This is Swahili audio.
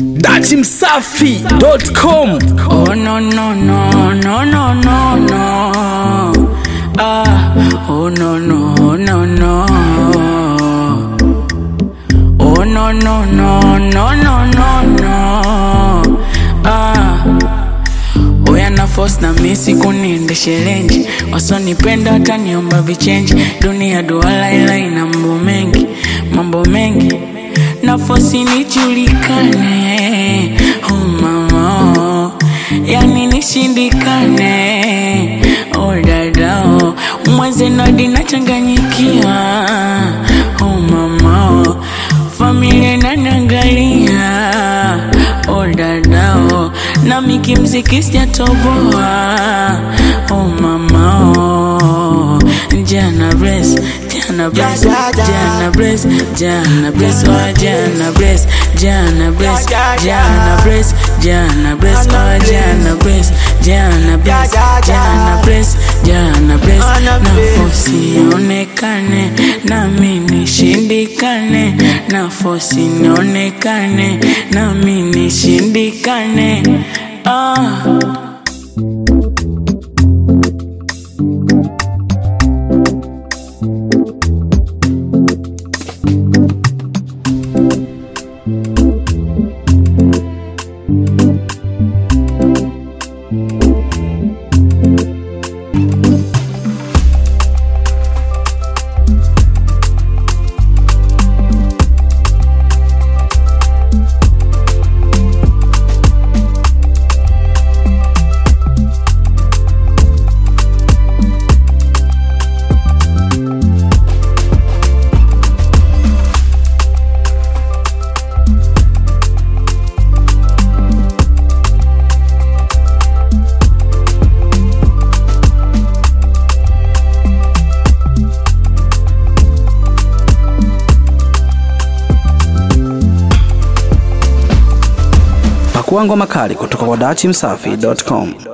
datimsafi.com Oh no no no no no no no Ah oh no no no no Oh no no no no no no no Ah Oya na force na misi kuniendeshe lenji wasonipenda wataniomba vichenji dunia duala ila ina mambo mengi mambo mengi na force nijulikane oh mama oh. yani nishindikane oh dada oh. mwezenadi nachanganyikiwa oh mama oh. familia inaniangalia oh dada oh. nami kimziki sijatoboa oh mama oh. jana bless jana bless jana bless jana bless oh jana bless jana bless jana bless jana bless oh jana bless jana bless jana bless jana bless nafosi onekane nami nishindikane nafosi nionekane nami nishindikane ah. pakua ngoma kali kutoka kwa datimsafi.com